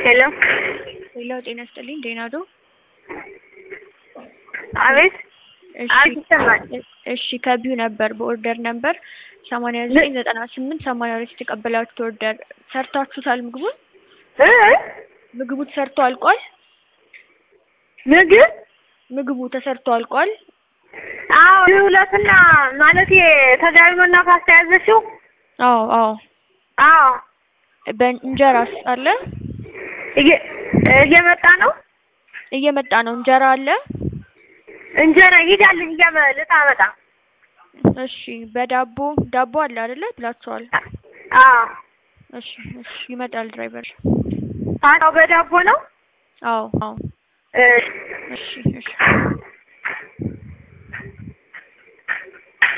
ሄሎ ሄሎ ጤና ይስጥልኝ ደህና ዶ አቤት እሺ አቤት ይሰማል እሺ ከቢዩ ነበር በኦርደር ነበር ሰማንያ ዘጠኝ ዘጠና ስምንት ሰማንያ ሁለት የተቀበላችሁት ኦርደር ሰርታችሁታል ምግቡን እ ምግቡ ተሰርቶ አልቋል ምግብ ምግቡ ተሰርቶ አልቋል አዎ ሁለትና ማለት ተጋቢኖና ፓስታ ያዘችው አዎ አዎ አዎ በእንጀራስ አለ እየ- እየመጣ ነው እየመጣ ነው እንጀራ አለ እንጀራ ሂዳልኝ እያመ ልታመጣ እሺ በዳቦ ዳቦ አለ አይደለ ብላችኋል አዎ እሺ እሺ ይመጣል ድራይቨር ፓስታው በዳቦ ነው አዎ አዎ እ እሺ እሺ